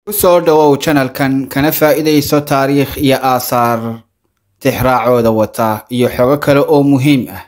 kusoo dhawow janalkan kana faa'iidayso taariikh iyo aasaar tixraacooda wata iyo xogo kale oo muhiim ah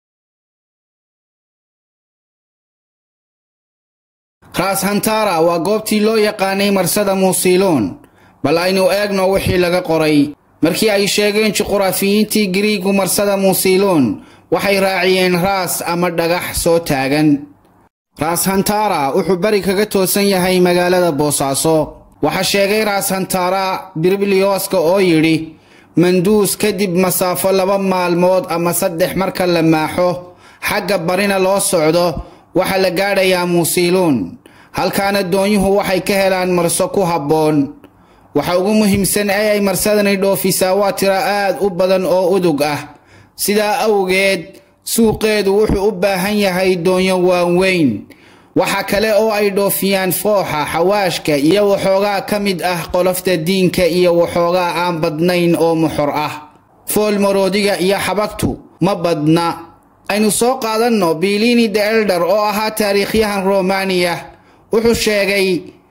raas hantara waa goobtii loo yaqaanay marsada muusiloon bal aynu eegno wixii laga qoray markii ay sheegeen juquraafiyiintii giriigu marsada muusiloon waxay raaciyeen raas ama dhagax soo taagan raas hantara wuxuu beri kaga toosan yahay magaalada boosaaso waxaa sheegay raas hantara birbiliyooska oo yidhi manduus kadib masaafo laba maalmood ama saddex marka la maaxo xagga barina loo socdo waxaa la gaadhayaa muusiluun halkaana doonyuhu waxay ka helaan marso ku habboon waxa ugu muhiimsan ee ay marsadani dhoofisaa waa tiro aad u badan oo udug ah sidaa awgeed suuqeedu wuxuu u baahan yahay doonyo waaweyn waxa kale oo ay dhoofiyaan fooxa xawaashka iyo waxoogaa ka mid ah qolofta diinka iyo waxoogaa aan badnayn oo muxor ah fool maroodiga iyo xabagtu ma badna aynu soo qaadanno bilini de elder oo ahaa taariikhyahan romaniya wuxuu sheegay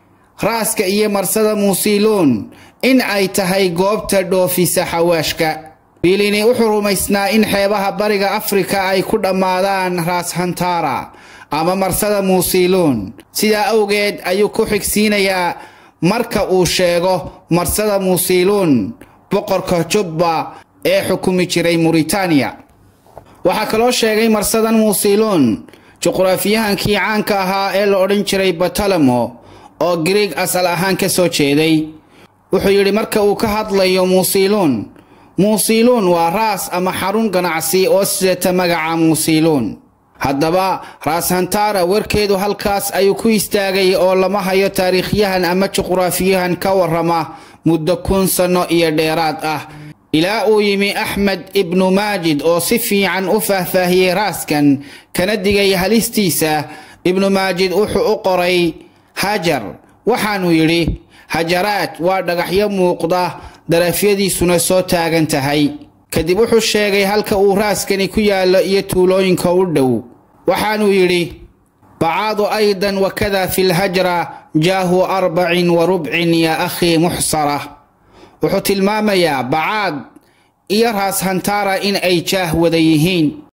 raaska iyo marsada muusiluun in ay tahay goobta dhoofisa xawaashka bilini wuxuu rumaysnaa in xeebaha bariga afrika ay ku dhammaadaan raas hantara ama marsada muusiluun sidaa awgeed ayuu ku xigsiinayaa marka uu sheego marsada muusiluun boqorka jubba ee xukumi jiray muritaaniya waxaa kaloo sheegay marsadan muusiluun juquraafiyahankii caanka ahaa ee la odhan jiray batalamo oo griig asal ahaan ka soo jeeday wuxuu yidhi marka uu ka hadlayo muusiluun muusiluun waa raas ama xarun ganacsi oo sidata magaca muusiluun haddaba raas hantara warkeedu halkaas ayuu ku istaagay oo lama hayo taariikhyahan ama juquraafiyahan ka warrama muddo kun sanno iyo dheeraad ah ilaa uu yimi axmed ibnu maajid oo si fiican u faahfaahiyey raaskan kana digay halistiisa ibnu maajid wuxuu u qoray hajar waxaanuu yidhi hajaraad waa dhagaxyo muuqda darafyadiisuna soo taagan tahay kadib wuxuu sheegay halka uu raaskani ku yaallo iyo tuulooyinka u dhow waxaanuu yidhi bacaadu aydan wakada fi lhajra jaahu arbacin wa rubcin yaa akhii muxsara wuxuu tilmaamayaa bacaad iyo raas hantara in ay jaah wada yihiin